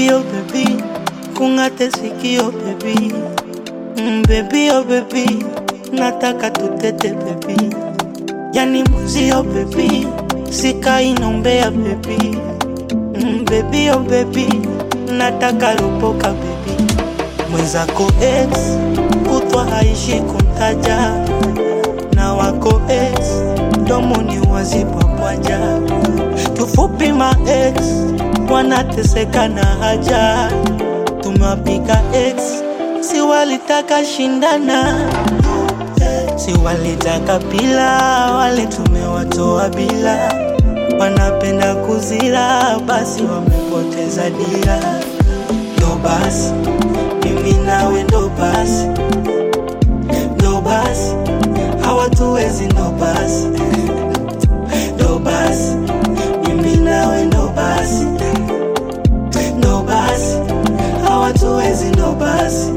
baby oh baby, kung'ate sikio baby, mm, baby oh baby, nataka tutete baby, yani muzio baby, sikai nombea baby, mm, baby oh baby, nataka ropoka baby, mwenzako ex kutwa haishi kumtaja na wako ex domoni wazipapwaja tufupi ma ex wanateseka na haja tumewapiga ex si walitaka shindana si walitaka pila wale tumewatoa bila wanapenda kuzira basi wamepoteza dira ndo basi mimi nawe ndo basi ndo basi hawatuwezi ndo basi ndo basi mimi nawe ndo basi ndo basi hawatuwezi ndo basi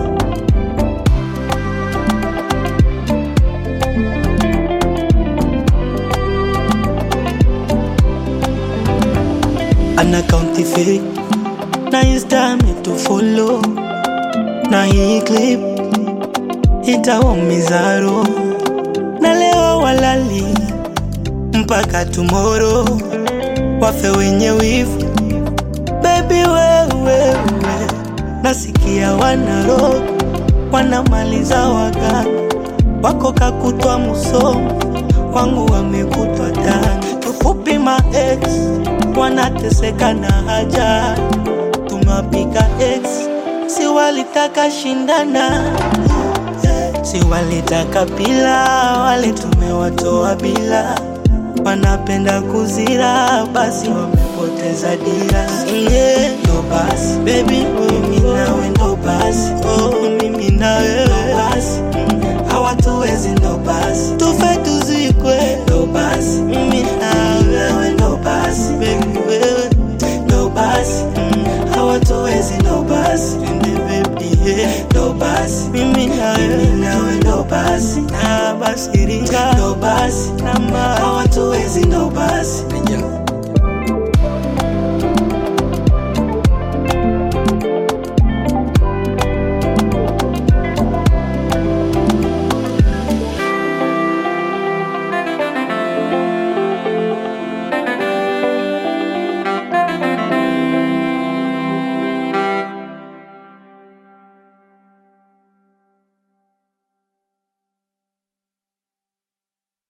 ana kaunti fake na insta ametufollow na hii clip itawaumiza roho na leo walali mpaka tomorrow wafe wenye wivu bebi wewewe nasikia wanaro wanamaliza waganga wako kakutwa musomo wangu wamekutwa tani tufupi ma ex wanateseka na haja tumewapiga ex si walitaka shindana si walitaka pila wale tumewatoa bila wanapenda kuzira basi wamepoteza dira yeah. ndo basi bebi mimi nawe ndo basi oh, mimi nawe ndo basi mm. hawatuwezi ndo basi tufe tuzikwe ndo basi mm.